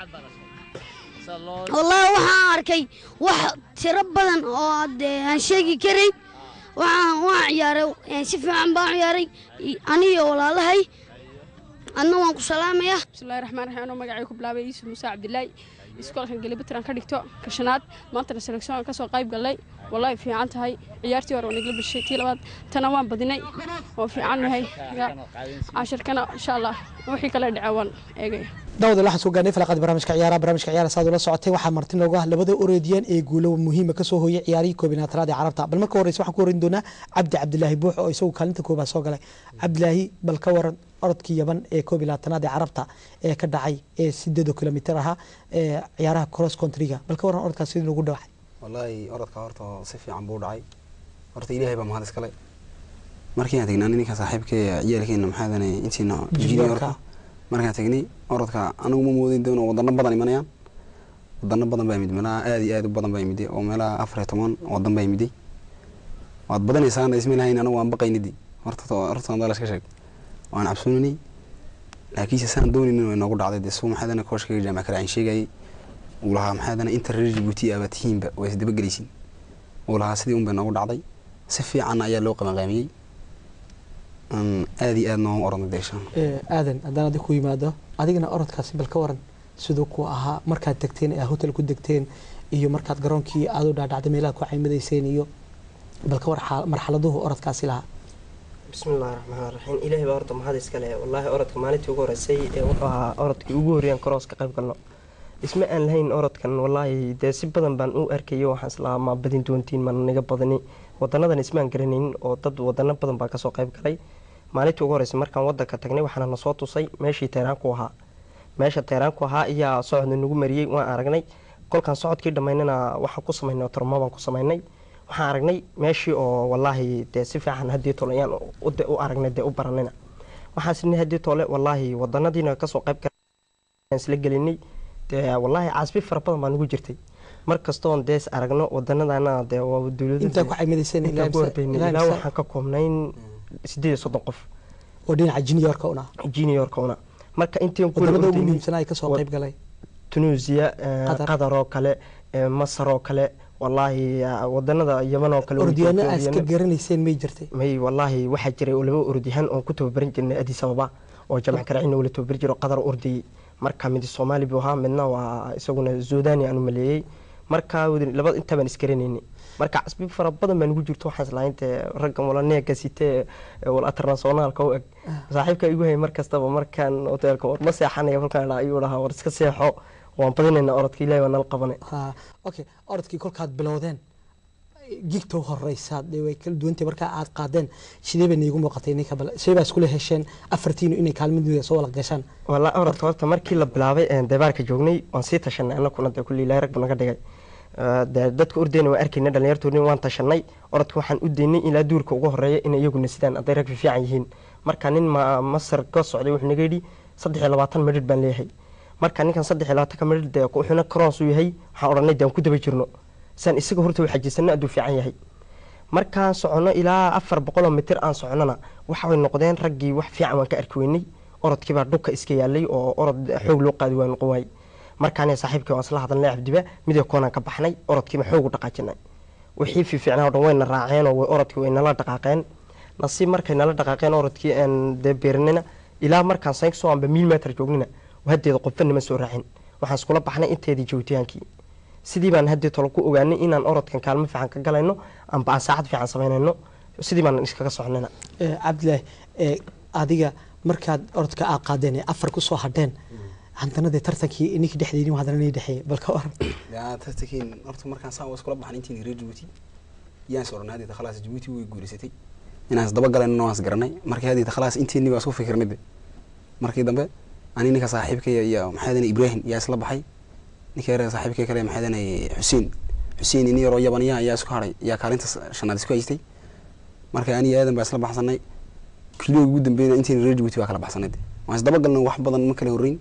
wallaahi waxaan arkay wax tiro badan oo dee aan sheegi karayn waxaan waan ciyaaray eh, si fiican baan ciyaaray i- aniyo walaalahay adna waan ku salaamayaa bismillahi raxmaan raxiim anoo magacay ku bilaabay yuusuf muuse cabdilaahi iskoolkan galibatiran ka dhigto ka shanaad maantana seleksioon ka soo qayb gallay wallahi fiican tahay ciyaartii hore waa nagala bishay tii labaad tana waan badinay waan fiican nahay cashirkana insha allah wixii kale dhace waan eegaya daawada waxaan soo gaarnay falaqaad barnaamijka ciyaaraha barnaamijka ciyaaraha saad ula socotay waxaa marti noogu ah labada orodiyaan ee guulo muhiima kasoo hooyay ciyaarihii koobinaatanaad ee carabta bal marka horeysa waxaan ku horeyn doonaa cabdi cabdilaahi buux oo isagu kaalinta koobaad soo galay cabdilaahi bal ka waran orodkii yaban ee koob iyo labaatanaad ee carabta ee ka dhacay ee sideedo kilomitir ahaa ee ciyaaraha cross countryga bal ka waran orodkaas sidii lagu dhawacay wallaahi orodka horta si fiican buu dhacay horta ilaahay baa mahad iskale markii aan tagnaa ninka saaxiibkee ciyaalkeena maxaa danay intiina juniorka markaan tagnay orodka anigu ma moodin doono wadano badan imanayaan wadano badan baa imid meelaha aad iyo aad u badan baa imiday oo meelaha afar iyo toban wadan baa imiday waad badanaysaan isma lahayn anigu waan baqaynidi horta horta aan iska sheeg waan cabsooninay laakiinse saan dooninin way noogu dhacday dee suu maxaa dana kooshkayga jaamac kale aan sheegayay uu lahaa maxaa dana inta reer Djibouti aba tihiinba way isdaba gelaysin uu lahaa sidii un bay noogu dhacday si fiican ayaa loo qabanqaamiyey Aan aad iyo aad noogu oranay deeshaan Ee, aadan haddaan adig ku yimaado adigana orodkaasi bal ka waran siduu ku ahaa markaad degteen ee hotel ku degteen iyo markaad garoonkii aad u dhaadhacday meelaha ku caymadayseen iyo bal ka war xaal- marxaladuhu orodkaasi lahaa bismillahi raxmaan raxiim ilaahay baa horta maxad iskale wallaahi orodka maalintii ugu horeysay ee wuxuu ahaa orodkii ugu horreeyaan karoos ka qayb galno isma aan lahayn orodkan wallaahi dee si badan baan u arkayo waxaan islahaa ma badin doontiin ma naga badani wadanadan ismaan garanaynin oo dad wadano badan baa kasoo qayb galay maalintii ugu horeysay markaan wadanka tagnay waxaana nasoo tusay meeshii teeraanku ahaa meesha teeraanku ahaa ayaa socodna nagu mariyey waan aragnay kolkaan socodkii dhammaynana waxaan ku samaynay tormo baan ku samaynay waxaan aragnay meeshii oo wallaahi dee si fiican haddii tole ayaan u- u aragnay dee u baranayna waxaan isnay haddii tole wallaahi wadanadiina kasoo qayb galaan isla gelinay dee wallaahi casbi fara badan baa nagu jirtay mar kastoon dees aragno wadanadana dee waa dowlada Intaa ku caymadayseen ilaa intaan ku imse- hordaynay ilaa ilaa imse- waxaan ka koobnayn sideed iyo soddon qof oo dhinaca juniorka una juniorka una marka intii ku wadamada ugu ordaynay- muhiimsanaa ay kasoo qayb galay tunisia eh, Qatar. qatar oo kale eh, masar oo kale wallaahi ah, wadanada yaman oo kale orodyaano way aad iska joogeen. garanayseen may jirtay may wallaahi waxaa jiray oo laba orodyahan oon ku tababarin jirnay addis ababa oo jamac karacina wala tababari jiro qadar ordayey marka mid soomaali buu ahaa midna waa isaguna suudani aan u maleeyey marka wadi- laba intabaan isgaranaynay marka casbi fara badan baa nugu jirto waxaan islahayn dee raggan wala neega sitee ee wala internationaalka u eg saaxiibka igu hayay mar kastaba markaan hoteelka war ma seexanaya kolkaan idhaa ayuu dhahaa war iska seexo waan badinaynaa orodka ilaahi waa nala qabanay ha okay orodkii kolkaad bilowdeen gigta horeysaad dee way kala duwantay markaa aad qaadeen sidee bay niigu muuqatay ninka bal sidee baa iskula hesheen afartiinu inay kaalmadooda soo wala gashaan wala orodka horta markii la bilaabay een deebaarka joognay waan sii tashanay anakuna dee kulli ilaahay rag buu naga dhigay Eh, dee dadka ordayna waan arkayna dhalinyartoodina waan tashanay orodka waxaan u daynay ilaa duurka ugu horeeya inay iyaguna sidaan hadday rag fiican yihiin marka nin ma masar ka socday wuxuu naga yidhi saddex iyo labaatan midhidh baan leeyahay marka ninkan saddex iyo labaatanka midhidh dee wuxuuna karoons u yahay waxaan odhanay dee aan ku daba jirno saan isaga horta u xajisano hadduu fiican yahay markaan socono ilaa afar boqoloo mitir aan soconona waxay noqdeen raggii wax fiican waan ka arki weynay orodkiibaa dhulka iska yaalay oo orod xoog loo qaadi waa noqon waayey markaan saaxiibkii waan isla hadalnay cabdiba midee koonaan ka baxnay orodkiiba xoog u dhaqaajinay wixii fiificnaa oo dhan wayna raaceen oo way- orodkii way nala dhaqaaqeen nasiib markay nala dhaqaaqeen orodkii aan dee beerinina ilaa markaan saynksoo aanba miil meter joognina haddeeda qofba nima soo raacin waxaan iskula baxnay inteedii joogitaankii sidii baan haddii tolo ku ogaanay inaan orodkan kaalmo fiican ka galayno amba aan saacad fiican samaynayno sidii baan iskaga soconayna Eh, cabdilaahi eh, adiga markaad orodka aad qaadeen ee afar kusoo hadheen haddana dee tartankii ninkii dhexdeedii haddana nii dhexeeyay bal ka waran yaa tartankiin horta markaan saa iskula baxnay intiin reer Djibouti yaan soo ornay hadda khalaas Djibouti way guuleysatay inaan isdaba galayno waan isgaranay markii hadda khalaas intiinii baa isku fikirnay de markii dambe ani ninka saaxiibkay iyo maxaa dana Ibrahim yaa isla baxay ninka yar saaxiibkay kale maxaa dana Xuseen Xuseen in yaroo yabaniya ayaa isku haray yaa kaalinta shanaad isku haystay marka ani aadan baa isla baxsanay kiilooga ugu dambeeyna intiin reer jabuuti waa kala baxsanayd waan isdabagalna wax badan ma kala horreyn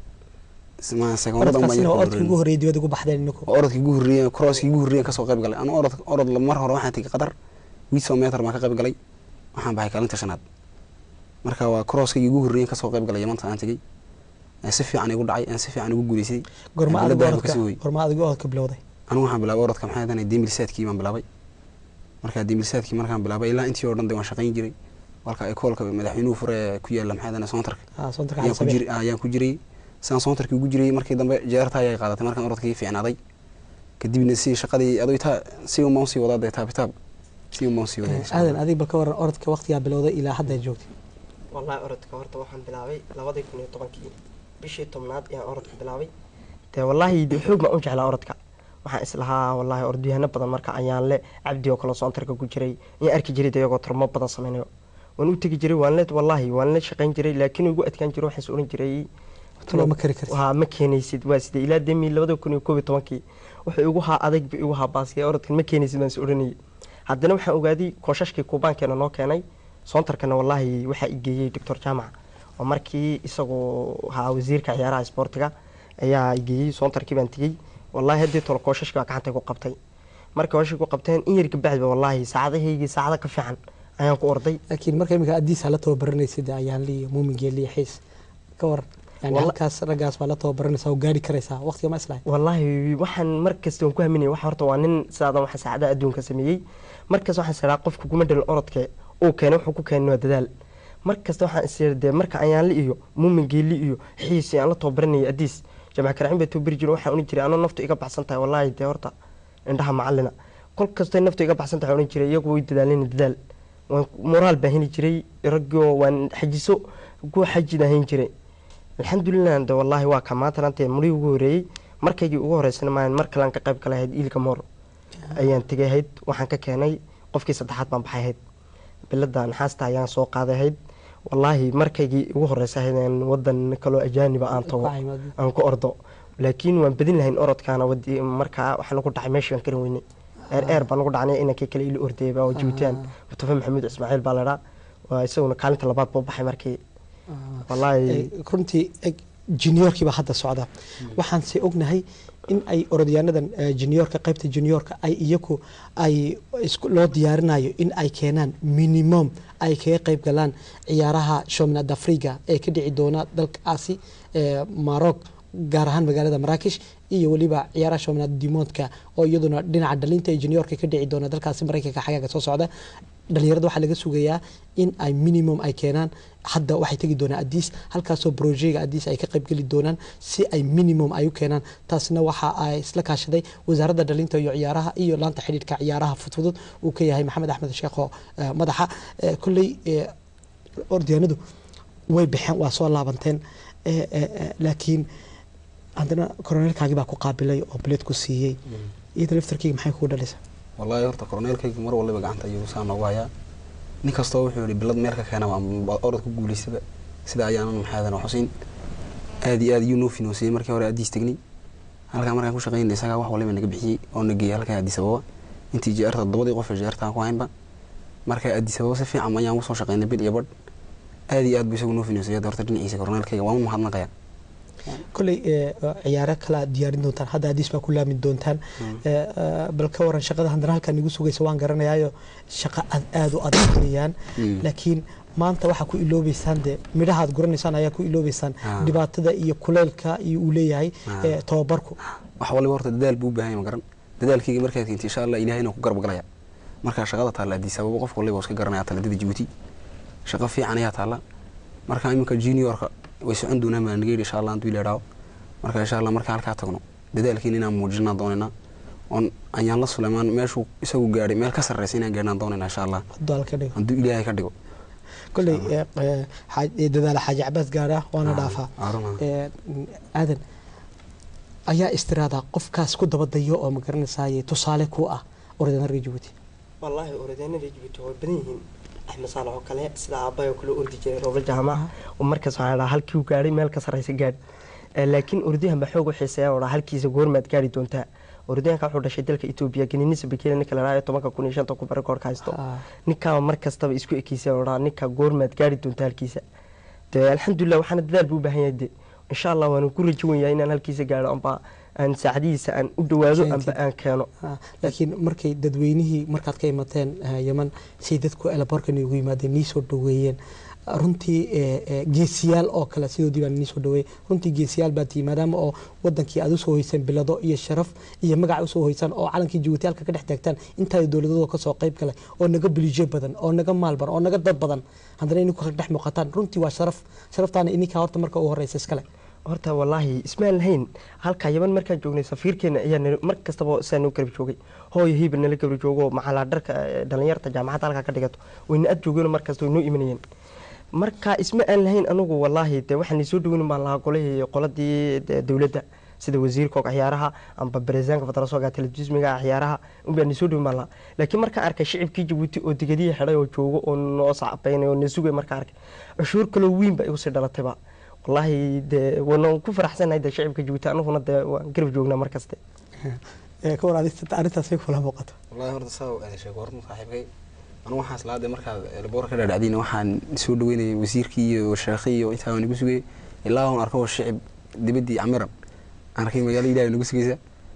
orodkaasina waa orodkii ugu horreeyay dibadda ugu baxdeen inagu orodkii ugu horreeyay crosskii ugu horreeyay kasoo qayb galay anu orod orod mar hore waxaan tegay qatar wiiso meter baan ka qayb galay waxaan baxay kaalinta shanaad marka waa crosskii ugu horreeyay kasoo qayb galay yamanta aan tegay si fiican igu dhacay aan si fiican ugu guuleysay gorma adigu orodka gorma adigu orodka bilowday anigu waxaan bilaabay orodka maxay ahayd demilsaadkii baan bilaabay marka demilsaadkii markaan bilaabay ilaa intii oo dhan de waan shaqayn jiray walka ekoolka madaxweynuhu fure ku yaala maxay ahayd soontarka ayaan ku jiray sidaan soontarkii ugu jiray markii dambe jeerta ayay qaadatay markaan orodkii fiicnaaday kadibna si shaqadii adoo taa si umaan sii wadaa dee taabitaab si umaan sii waday aadan adig bal ka waran orodka waqtigaa bilowday ilaa hadda joogtay wallahi orodka horta waxaan bilaabay labadii kun iyo tobankii bishii tobnaad ayaan orodka bilaabay dee wallaahi de xoog baan u jeclaa orodka waxaan islahaa wallaahi orodyahanno badan marka ayaan le cabdi oo kale soontarka ku jiray ayaan arki jiray de iyagoo turmo badan sameynayo waan u tegi jiray waan le wallaahi waan la shaqayn jiray laakiin ugu adkaan jiray waxaan is oran jiray waa ma keenaysid waa sida ilaa demi labada kun iyo koob iyo tobankii wuxuu igu haa adag bu igu haa baasiya orodkan ma keenaysid baan is oranayay haddana waxaan ogaaday koosashkii kuubaankeena noo keenay soontarkana wallaahi waxaa igeeyey doctor jaamac oo markii isagoo haa wasiirka ciyaaraha isboortiga ayaa igeeyey soontarkii baan tegey wallaahi haddii tolo koosashkii baa gacantay ku qabtay markii koosashkii ku qabteen in yar kabacdi ba wallaahi saacadahaygii saacada ka fiican ayaan ku orday laakiin marka imika adiisa la tababaranaysid ayaan liiyo muuminge liiyo xiis ka waran yani halkaas raggaas baa la tababaranaysaa oo gaari karaysaa waqtiga ma islahay wallaahi waxaan markasta waan ku haminaya waxa horta waa nin sidaadan waxa saacadaha adduunka sameeyey markas waxaan siraa qofka kuma dhalin orodke uu keenay wuxuu ku keenay waa dadaal markasta waxaan isir dee marka ayaanli iyo muumin geeli iyo xiis aan la tababaranayay adiis jamac karacin baa tababari jiro waxaan ohan jiray anoo naftu iga baxsan tahay wallaahi dee horta indhaha macalina kol kastay naftu iga baxsan tahay ohan jiray iyagu way dadaalina dadaal waan moraal baan heli jiray raggoo waan xajiso kuwa xajid ahayn jiray alxamdulilah de wallaahi waa ka maanta lantee murii ugu horeeyey markaygii ugu horeysana maan mar kalean ka qayb kale ahayd iilka moor ayaan tegay ahayd waxaan ka keenay qofkii saddexaad baan baxay ahayd bilada naxaasta ayaan soo qaaday ahayd wallaahi markaygii ugu horeysa ahayd wadan kaloo ajaaniba aan tago aan ku ordo laakiin waan badin lahayn orodkaana markaa waxaan ugu dhacay meeshii baan karin weynay eer eer baan ugu dhacnay inankii kale ila ordayba oo jibuutaan mustafa maxamuud ismaaciil baa ladhaa waa isaguna kaalinta labaad buu baxay markii wallaahi runtii juniorkii baa hadda socda waxaan se ognahay in ay orodyaanadan juniorka qaybta juniorka ay iyagu ay loo diyaarinayo in ay keenaan minimum ay kaga qayb galaan ciyaaraha shomnad afriga ee ka dhici doona dalkaasi maroc gaar ahaan magaalada maraakish iyo weliba ciyaaraha shomnad dimoodka oo iyaduna dhinaca dhalinta ee juniorka ka dhici doona dalkaasi maraykanka xagaaga soo socda dhalinyarada waxaa laga sugayaa in ay minimum ay keenaan hadda waxay tegi doonaan adiis halkaasoo brojega adiis ay ka qaybgeli doonaan si ay minimum ay u keenaan taasna waxa ay isla kaashaday wasaaradda dhalinta iyo ciyaaraha iyo laanta xidhiidhka ciyaaraha fudfudud uu ka yahay maxamed axmed sheekho madaxa kolley ordyaanadu way baxeen waa soo laabanteen laakiin haddana koroneelkaagii baa ku qaabilay oo bileed ku siiyey iyada laftarkeyga maxay kugu dhalaysaa wallaahi horta koroneelkayga mar waliba gacanta ayuu saa noogu hayaa nin kastoo wuxuu yihi bilad meel ka keena orod ku guulaystaba sida ayaanan maxaadan xusin aad iyo aad ayuu noo finoosiyey markii hore adiis tegnay halkaa markaan ku shaqaynay isagaa wax waliba naga bixiyey oo na geeyay halkaa addis ababa intii jeerta toddobadii qof ee jeerta aan ku haynba markaa addis ababa si fiican ayaan usoo shaqaynay bil iyo badh aad iyo aad buu isagu noo finoosiyey horta dhinaciisa koroneelkayga waan u mahadnaqayaa kolley ciyaaro kala diyaarin doontaan hadda adiis baa ku laami doontaan bal ka waran shaqada haddana halkaan igu sugaysa waan garanayaayo shaqo aada u adag weeyaan laakiin maanta waxaa ku iloobeysaan dee midhaha aad guranaysaan ayaa ku iloobeysaan dhibaatada iyo kuleylka iyo uu leeyahay tababarku wax waliba horta dadaal buu u baahan yahay ma garan dadaalkayga markaad keentay insha allah ilahayna ku garab galaya markaa shaqada taalla adiis ababa qof waliba iska garanaya taladada jibuuti shaqo fiican ayaa taalla markaa iminka juniorka way socon doonaan baa naga yidhi insha allah hadduu ilaadhaawo marka insha allah marka halkaa tagno dadaalkiin inaan muujinaa doonaynaa oon ayaan la suleymaan meeshuu isagu gaadhay meel ka sarreysa inaan gaadhnaan doonaynaa insha allah hadduu ilaahay ka dhigo kolley dadaala xaaji cabaas gaadha waana dhaafaa aadan ayaa istiraada qofkaas ku dabadayo oo ma garanaysaay tusaale ku ah orodyaanada reer jabuuti wallaahi orodyaanada reer jabuuti way badan yihiin axmed saalax oo kale sida aabbahay oo kale ordi jiray roobal jaamac oo markaas waxaan dhahaa halkii uu gaadhay meel ka sarreysa gaadh laakiin ordayahan baa xoog u xiiseeya oo dhaa halkiisa goormaad gaari doontaa orodyahanka wuxuu dhashay dalka etoobiya geninisa bekele ninka la dhahayo tobanka kun iyo shanta ku rekoorka haysto ninkaa mar kastaba isku ekeysay oo dhaa ninka goormaad gaari doonta halkiisa dee alxamdulilah waxaana dadaal buu u baahan yahay de insha allah waana ku rajo wenyahay inaan halkiisa gaaro amba aan saacadihiisa aan u dhawaado amba aan keeno laakiin markay dadweynihii markaad ka imateen eh, yeman say dadku elaborkan ugu yimaadeen nii soo dhaweeyeen runtii eh, eh, geesiyaal oo kale sidoodii baa nii soo dhaweeyey runtii geesiyaal baa tihi maadaama oo wadankii aad usoo hoyseen bilado iyo sharaf iyo magac usoo hoysaan oo calankii jabuuti halka ka dhex taagtaan intaa dowladadoo kasoo qayb galay oo naga bilijo badan oo naga maal badan oo naga dad badan haddana ininku kala dhex muuqataan runtii waa sharaf sharaftaana ininkaa horta marka ugu horeysa iskale horta wallaahi ismaan lahayn halka yaman markaan joognay safiirkeena ayaa nala- mar kastaba saa noo garab joogay hooyo hiiba nala garab joogo maxalaa dharka eh, dhalinyarta jaamacadda halkaa ka dhigato wayna ad joogeen mar kasta way noo imanayeen marka isma aan lahayn anugu wallaahi de waxaan soo dhaweynin baan lahaa golihii qoladii de dowladda sida wasiirka og ciyaaraha amba bareesaanka federaalka telefismiga ciyaaraha unbaan soo dhawin baan lahaa laakiin markaan arkay shicibkii jabuuti oo digadihi xidhay oo joogo oo noo sacbaynay oo na sugay markaan arkay cashuur kaloo weyn baa igu sii dhalatayba wallaahi de waana ku faraxsanahay de shicibka jabuuti anuguna de waan garab joognaa mar kaste ka war arrintaasay kula muuqato wallahi horta saa u aadashay goorma saaxiibkay anigu waxaan islaada markaad elboor ka dhaadhacdayna waxaan soo dhaweynayay wasiirkii iyo sheekhi iyo intaa waan igu sugayay ilaa aan arko shicib dibaddii camiran aan arkay magaalo ilaahay nagu sugaysa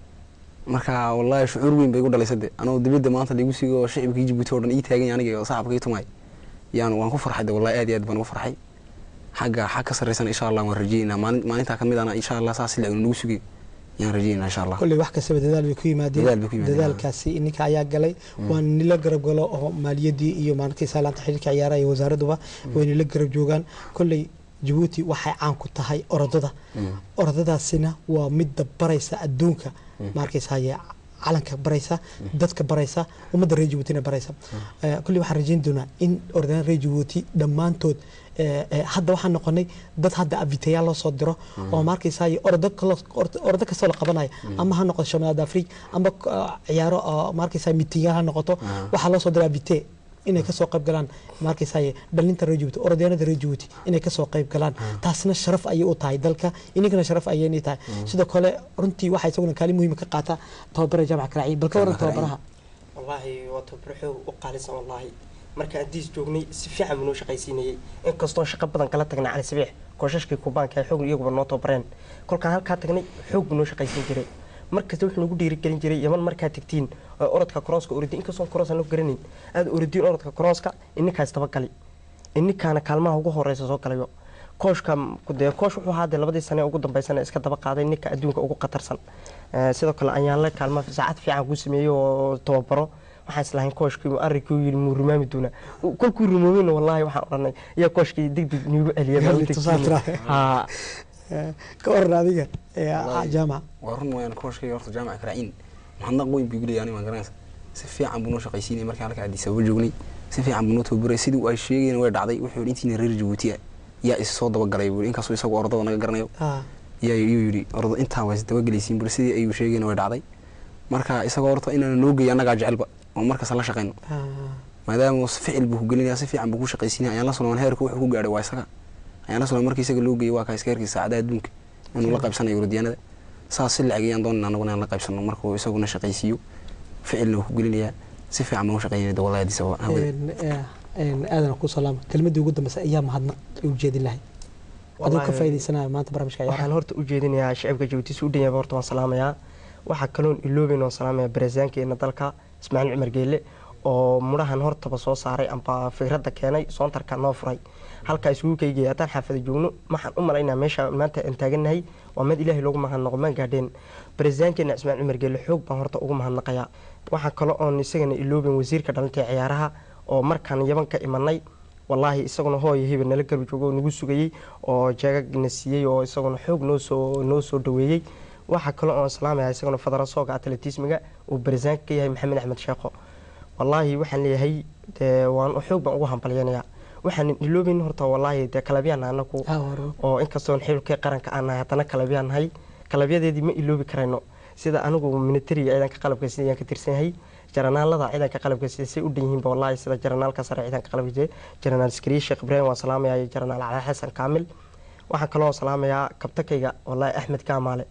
marka wallahi shucuur weyn bay igu dhalaysay de anoo dibadda maanta laigu sugay oo shicibkii jabuuti oo dhan ii taagan yahay aniga oo sacabka ii tumay yaan waan ku farxay de wallahi aad iyo aad baan ugu farxay xagga xag ka sarreysana insha allah waan rajeynaa maalin maalintaa ka mid ana insha allah saas sila nagu sugay yaan rajeynaa insha allah kolley wax kastaba dadaal bay ku yimaadeen Dadaal bay ku yimaadeen, dadaalkaasi ininka ayaa galay waan nila garab galo oo maaliyadii iyo maalintii saalaanta xiriirka ciyaaraha iyo wasaaraduba way nila garab joogaan kolley jabuuti waxay caan ku tahay orodada orodadaasina waa midda baraysa adduunka maarkaysaye calanka baraysa dadka baraysa ummadda reer jabuutina baraysa Eh, kolley waxaan rajeyn doonaa in orodaan reer jabuuti dhammaantood eh, eh, hadda waxaan noqonay dad hadda abitayaal loo soo diro oo maarkaysaye orodo kalo- ordo ordo kastoo la qabanaya ama ha noqoto shamanada afrig ama ah, ciyaaro oo maarkaysa mitingaal ha noqoto waxaa loo soo diraa abite inay kasoo qayb galaan maarkaysaye dhalinta reer jabuuti orodyaanada reer jabuuti inay kasoo qayb galaan taasna sharaf ayay u tahay dalka ininkana sharaf ayay tahay sidoo kale runtii waxaa isaguna kaalin muhiima ka qaata tababara jaamaca karaaciyi bal ka waran tababaraha wallaahi waa tababaro xoog u qaalisan wallaahi markaan diis joognay si fiican buu noo shaqaysiinayay inkastoo shaqo badan kala tagnay cali sabiix koosashkii kubaanka ee xoog iyaguba noo tababareen kolkaan halkaa tagnay xoog buu noo shaqaysiin jiray markasta wuxuu nagu dhiirigelin jiray yaman markaa tagtiin oo orodka korooska ordi inkastoo koroos aan garanayn aad ordiin orodka korooska ininkaas tabagali ininkaana kaalmaha ugu horeysa soo galayo kooshka dee koosh wuxuu ahaa dee labadii sane ugu dambeysana iska daba qaaday ninka adduunka ugu khatarsan Eh, sidoo kale ayaanle kaalma saacad fiican kuu sameeyey oo tababaro waxaan islahayn kooshkii arrinkii yiri muu rumaami doonaa kolkuu rumoobayna wallaahi waxaan odhanay yaa kooshkii degdeg niigu celiyay haa ka waran adiga jaamaca waa run wayaan kooshkayga horta jaamaca karaaciin mahadnaq weyn buu gulaya aniga waan garanaysa si fiican buu noo shaqaysiinaya markii halka addis ababa joognay si fiican buu noo tababaray sidii ay sheegayna way dhacday wuxuu yidhi intiina reer jabuuti ah yaa is soo dabagalay buu inkastoo isagu ordada naga garanayo yaa yuu yidhi ordo intaa waa is dabagelaysiin buri sidii ayuu sheegayna way dhacday marka isagoo horta inaana noo geeyo annagaa jecelba oo markasta la shaqayno maadaama ficil buu ku gelinaya si fiican buu ku shaqaysiinaya ayaan la sulman heerka wuxuu ku gaadhay waa isaga ayaan la sulman markii isaga loo geeyey waa kaa iska heerkiisa saacadaha adduunka inuu la qaybsanayo urodyaanada saas si lacag ayaan doonayna annaguna inaan la qaybsano markuu isaguna shaqaysiiyo ficilna wuu ku gelinayaa si fiican baan u shaqaynaya dawladaha addis ababa hawada aadan ku salaama kelmadii ugu dambeysa ayaa mahadnaq u jeedin lahay adoo ka faa'iidaysanaya maanta barnaamijka ciyaaraha waxaan horta u jeedinayaa shacibka jabuuti si u dhan yahay horta waan salaamayaa waxaa kaloon iloobeyn waan salaamayaa bareesaankeena dalka ismaaciil cumar geelle oo mudhahan hortaba soo saaray amba fikradda keenay soontarka noo furay halkaa isugu keygaya haddaan xaafada joogno waxaan u malaynaa meesha maanta aan taagannahay waa mid ilaahay loogu mahadnaqo maan gaadheen bareesaankeena ismaaciil cumar geelle xoog baan horta ugu mahadnaqayaa waxaa kale oon isagana iloobeyn wasiirka dhalinta ee ciyaaraha oo markaan yaban ka imanay wallaahi isaguna hooyo hebel nala garab joogo oo nagu sugayey oo jeegagna siiyey oo isaguna xoog noosoo noo soo dhaweeyey waxaa kale oon salaamaya isaguna federasooga atletismiga uu barisaanka ka yahay maxamed axmed sheekho wallaahi waxaan leeyahay dee waan xoog baan ugu hambalyanayaa waxaan iloobeyn horta wallaahi dee kalabyaan anagu oo inkastoon xilkii qaranka aan nahay haddana kalabyaan nahay kalabyadeedii ma iloobi karayno sida anigu militariga ciidanka qalabka sida ayaan ka tirsan yahay jaranaalada ciidanka qalabka sida say u dhan yihiinba wallaahi sida jaranaalka sare ciidanka qalabka sida jaranaal iskariye sheekh ibraahim waan salaamayaa iyo jaranaal cali xasan kaamil waxaan kaloo salaamayaa kabtakayga wallaahi axmed kaamaale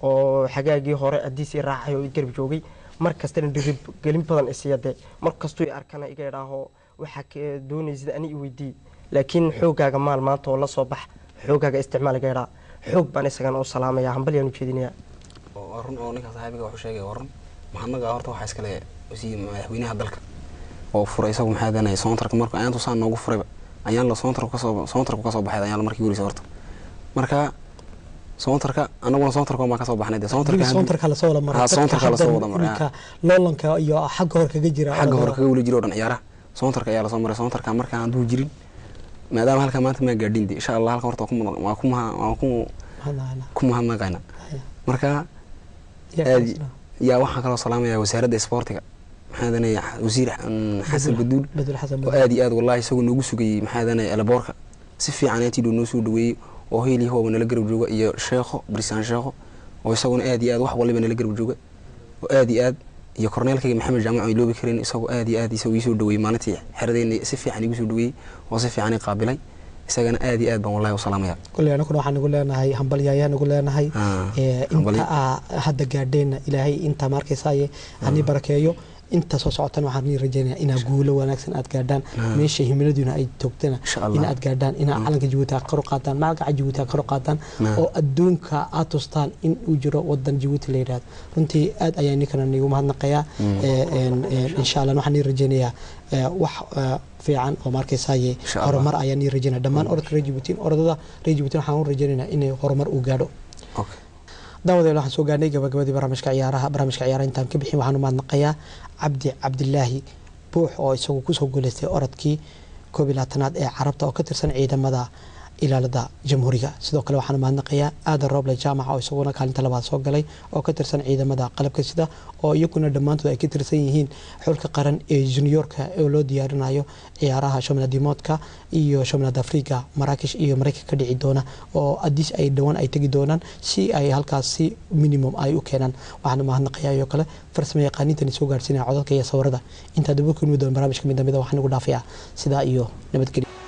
oo xagaagii hore haddiisii raacay oo i garab joogay mar kastana dhirigelin badan isiya dee mar kastuu i arkana iga idhaaho waxaa ka doonaysid ani i weydii laakiin xoogaaga maal maanta oo la soo bax xoogaaga isticmaal iga idhaa xoog baan isagana u salaamaya hambalyaan u jeedinayaa waa run oo ninka saaxiibiga wuxuu sheegay waa run maxadnaga horta waxaa iskale wasiir madaxweynaha dalka oo furay isagu maxaa danaya soontarka marka ayaantu saa noogu furayba ayaan la soontarku kasoo soontarku kasoo baxay ayaan la markii warisa horta marka soontarka anaguna soontarka baan kasoo baxnay dee soontarka soontarka lasoo wada maray Ha, soontarka lasoo wada maray, iminka loolanka iyo xagga hor kaga jira xagga hore kaga weli jiro o dhan ciyaaraha soontarka ayaa lasoo maray soontarka marka hadduu jirin maadaama halka maanta maa gaadhin de insha allah halka horta waa ku mudan- waa ku maha waa ku ku mahadnaqayna marka aad yaa waxaan kaloo salaamaya wasaaradda isboortiga maxaa danaya wasiir mm, xasan baduul badul xasan oo aad iyo aad wallahi isagoo noogu sugayey maxaa danaya elaboorka si fiican aatiidoo noo soo dhaweeyey oo heelii hooba nala garab jooga iyo sheekho brisaan sheekho oo isaguna aad iyo aad wax waliba nala garab jooga oo aad iyo aad iyo korneelkayga maxamed jaamac ay loobi karin isagoo aad iyo aad isagoo iisoo dhaweeyey maalintii xeradeyna si fiican igu soo dhaweeyey oo si fiican i qaabilay isagana aad iyo aad baan wallahi u salaamaya kuley anaguna waxaan nagu leenahay hambalyo ayaan nagu leenahay Ah, ee, hambalyo. inta aa hadda gaadheenna ilaahay inta markaysaye hani barakeeyo inta soo socotan waxaan nii rajaynaya inaa guulo wanaagsan aad gaadhaan Ah. meesha himiladuna ay toogtana Allah. in aad gaadhaan inaa calanka jabuuti aad kor u qaadaan magaca jabuuti aad kor u qaadaan Ah. oo adduunka aad tustaan in uu jiro wadan jabuuti la yidhahdo runtii aad ayaan ninkana niigu mahadnaqayaa Mm. Ee, een, een, insha allah waxaan nii rajaynayaa ee, wax ee, fiican oo markaysaye Insha Allah. horumar ayaan nii rajaynaya dhammaan orodka reer jabuuti orodada reer jabuuti waxaan u rajaynaynaa inay horumar uu gaadho daawadeel waxaan soo gaarnay gabagabadii barnaamijka ciyaaraha barnaamijka ciyaaraha intaan ka bixin waxaan u mahadnaqayaa cabdi cabdilaahi buux oo isagu kusoo guuleystay orodkii koob iyo labaatanaad ee carabta oo ka tirsan ciidamada ilaalada jamhuuriga sidoo kale waxaan u mahadnaqayaa aadan rooble jaamaca oo isaguna kaalinta labaad soo galay oo ka tirsan ciidamada qalabka sida oo iyaguna dhammaantood ay ka tirsan yihiin xulka qaran ee juniorka oo loo diyaarinayo ciyaaraha shomnadimoodka iyo shomnad afrika maraakish iyo maraykan ka dhici doona oo adis ay dhowaan ay tegi doonaan si ay halkaas si minimum ay u keenaan waxaan u mahadnaqayaa iyo kale farsamo yaqaaniintani soo gaarsiinaya codadka iyo sawirada intaa daba kulmi doon barnaamijka mid damida waxaan ugu dhaafayaa sidaa iyo nabadgelyo